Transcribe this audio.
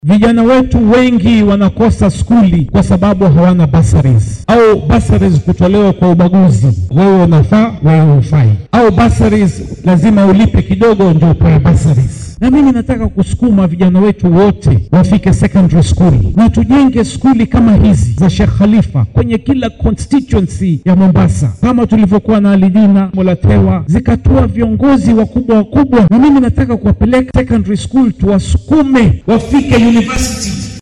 Vijana wetu wengi wanakosa skuli kwa sababu hawana bursaries, au bursaries kutolewa kwa ubaguzi, wewe unafaa, wewe hufai, au bursaries lazima ulipe kidogo ndio upewe bursaries. Na mimi nataka kusukuma vijana wetu wote wafike secondary school na tujenge skuli kama hizi za Sheikh Khalifa kwenye kila constituency ya Mombasa, kama tulivyokuwa na Alidina Molatewa, zikatoa viongozi wakubwa wakubwa, na mimi nataka kuwapeleka secondary school tuwasukume wafike university